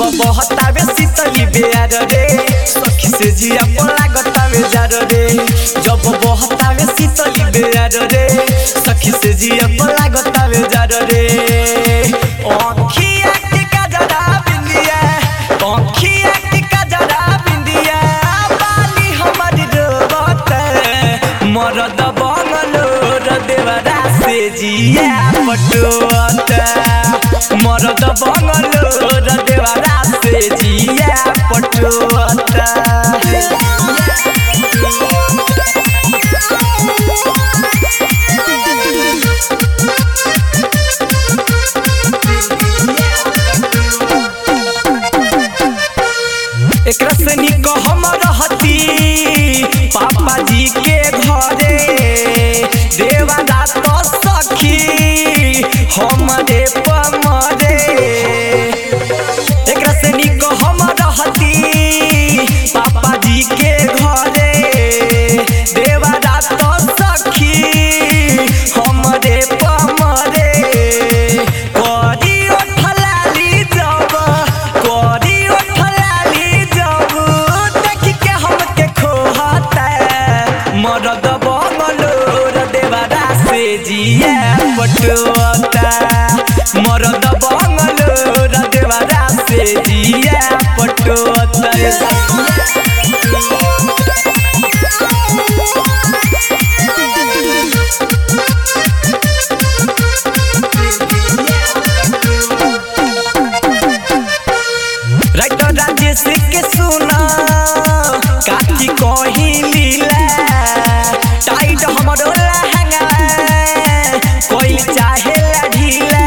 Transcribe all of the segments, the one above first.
बहतावे शीतली बेयार रे सखी से जिया पला गतावे जार रे जब बहतावे शीतली बेयार रे सखी से जिया पला गतावे जार रे अखिया के कजरा बिंदिया अखिया के कजरा बिंदिया बाली हमर रोबत मरद बंगलो र देवरा से जिया पटोत मरद बंगलो र देवरा से जिया पटोत एकरा से निक हम रहती पापा जी के घरे देवरा तो सखी हमरे पमरे एकरा से निक हम रहती पापा जी के घरे देवरा तो सखी हमरे पमरे करी ओठलाली जब करी ओठलाली जब देख के हमके खोहता मरद बंगलो र देवरा से जिया पटोता मरद बंगलो र देवरा से जिया पटोता राइटर राजेश के सुना काठी कही लीला टाइट हमरो लहंगा कोई चाहे ला ढीला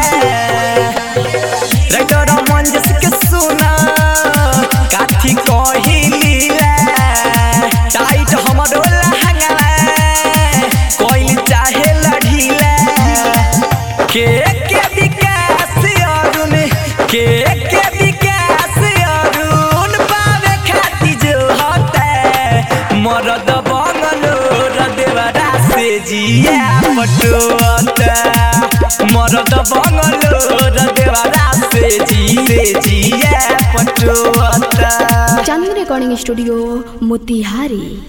राइटर मंजस के सुना काठी कही लीला टाइट हमरो लहंगा कोई चाहे ला ढीला के के विकास अरुण के के विकास अरुण पावे खाती जो होता मरद बंगलो र देवरा से जिया पटोता मरद बंगलो र देवरा से जिए जिया पटोता चांदनी रिकॉर्डिंग स्टूडियो मोतिहारी